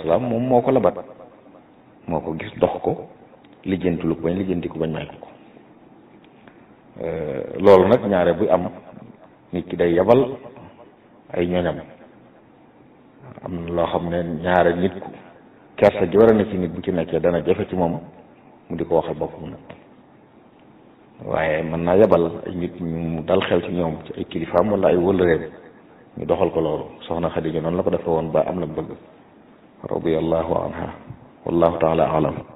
salaam moom moo ko labat moo ko gis dox ko lijjanti lu ko bañ lijjanti ko bañ may ko ko loolu nag ñaare buy am nit ki day yabal ay ñoñam am na loo xam ne ñaare nit ku kersa ji war a ne ci nit bu ci nekkee dana jafe ci moom mu di ko waxal boppam nag waaye mën naa yabal ay nit ñu dal xel ci ñoom ci ay kilifaam wala ay wëllëreem ñu doxal ko loolu soxna Xadija noonu la ko defe woon ba am la bëgg radiyallahu anha wallahu taala alam